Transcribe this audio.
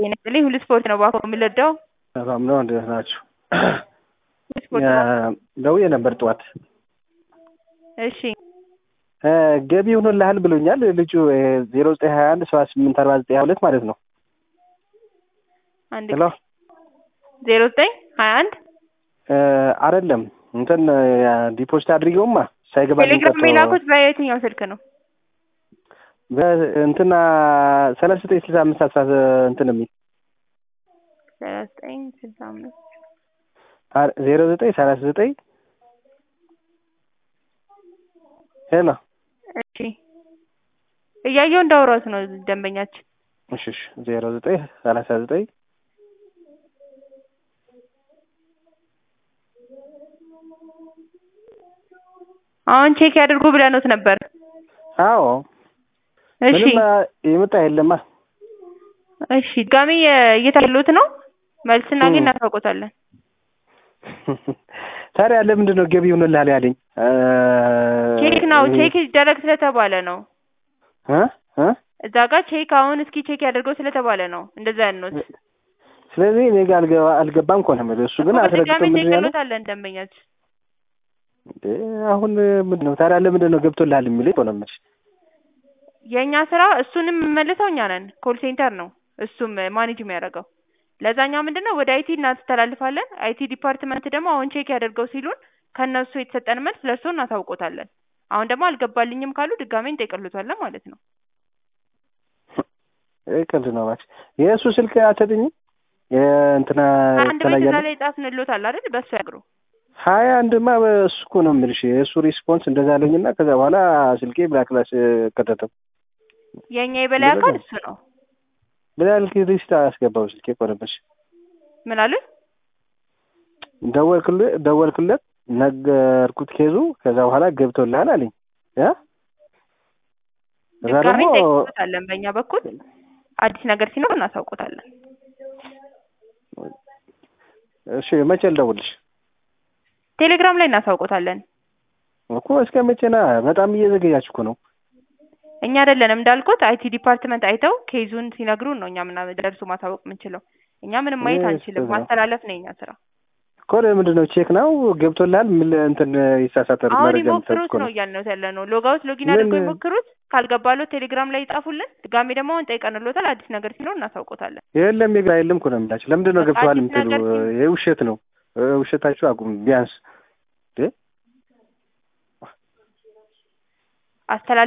ጤና ይስጥልኝ። ሁሉ ስፖርት ነው ባኮ የምንወደው ሰላም ነው። እንዴት ናችሁ? ስፖርት ነው። ደውዬ ነበር ጠዋት እሺ ገቢ ሆኖልሃል ብሎኛል ልጁ ዜሮ ዘጠኝ ሀያ አንድ ሰባ ስምንት አርባ ዘጠኝ ሀያ ሁለት ማለት ነው። አንድ ሄሎ ዜሮ ዘጠኝ ሀያ አንድ አይደለም እንትን ዲፖዚት አድርጌውማ ሳይገባ ቴሌግራም የላኩት በየትኛው ስልክ ነው? እንትና ሰላሳ ዘጠኝ ስልሳ አምስት አስራ እንትን የሚል ሰላሳ ዘጠኝ ስልሳ አምስት ዜሮ ዘጠኝ ሰላሳ ዘጠኝ ሄሎ እሺ እያየው እንዳወራሁት ነው ደንበኛችን። እሺ እሺ ዜሮ ዘጠኝ ሰላሳ ዘጠኝ አሁን ቼክ ያድርጉ ብለኖት ነበር። አዎ እሺ ምንም የመጣ የለማ እሺ ድጋሜ እየታየሎት ነው። መልስ እናገኝ እናሳውቆታለን። ታዲያ ለምንድን ነው ገቢ ሆኖልሃል ያለኝ? ቼክ ነው ቼክ ይደረግ ስለተባለ ነው። እ እ እዛ ጋር ቼክ አሁን እስኪ ቼክ ያደርገው ስለተባለ ነው እንደዛ ያልነውት። ስለዚህ እኔ ጋር አልገባ አልገባም እኮ ነው የምልህ። እሱ ግን አስረግጦ በድጋሚ ምንድን ነው ያለው? እንጠይቅሎታለን ደንበኛችን። እንዴ አሁን ምንድን ነው ታዲያ ለምንድን ነው ገብቶልሃል የሚለኝ እኮ ነው የምልሽ። የእኛ ስራ እሱንም የምመልሰው እኛ ነን። ኮል ሴንተር ነው እሱም ማኔጅ የሚያደርገው። ለዛኛው ምንድን ነው ወደ አይቲ እናስተላልፋለን። አይቲ ዲፓርትመንት ደግሞ አሁን ቼክ ያደርገው ሲሉን ከእነሱ የተሰጠን መልስ ለእርሶ እናሳውቆታለን። አሁን ደግሞ አልገባልኝም ካሉ ድጋሜ እንጠይቅሎታለን ማለት ነው። ይህ ቀልድ ነው እባክሽ። የእሱ ስልክ አትሰጥኝም? የእንትና አንድ ቤት እዛ ተለያለ ላይ ጻፍንሎታል አይደል? በእሱ ያግሩ። ሀያ አንድማ እሱ እኮ ነው የምልሽ። የእሱ ሪስፖንስ እንደዛ አለኝና ከዛ በኋላ ስልኬ ብላክ ክላስ ከተተው የእኛ የበላይ አካል እሱ ነው። ብላክ ሊስት አስገባው ስልኬ እኮ ነበርሽ። ምን አሉት? ደወልክለት ደወልክለት ነገርኩት ኬዙ። ከዛ በኋላ ገብቶልሃል አለኝ ያ ከዛ ድጋሜ ደግሞ እንጠይቅሎታለን። በእኛ በኩል አዲስ ነገር ሲኖር እናሳውቆታለን። እሺ መቼ ልደውልሽ ቴሌግራም ላይ እናሳውቆታለን። እኮ እስከ መቼና በጣም እየዘገያችሁ እኮ ነው። እኛ አይደለንም እንዳልኩት አይቲ ዲፓርትመንት አይተው ኬዙን ሲነግሩን ነው እኛ ምናምን ደርሶ ማሳወቅ የምንችለው። እኛ ምንም ማየት ይህ አንችልም። ስህተት ነው። ማስተላለፍ ነው የኛ ስራ። እኮ ለምንድን ነው ቼክ ነው ገብቶልሃል? ምን እንትን ይሳሳታል አሁን መረጃ የምትሰጥ ይሞክሩት እኮ ነው ነው። እያልነው ያለ ነው። ሎጋውት ሎጊን ምን- አድርገው ይሞክሩት። ካልገባሎት ቴሌግራም ላይ ይጻፉልን። ድጋሜ ደግሞ አሁን ጠይቀንሎታል። አዲስ ነገር ሲኖር እናሳውቆታለን። የለም የግራ የለም እኮ ነው የምላቸው። ለምንድን ነው በቃ ገብቶሃል አዲስ የምትሉ? ነገር ሲኖር- ይህ ውሸት ነው። እ ውሸታችሁ አቁም ቢያንስ አስተላልፍ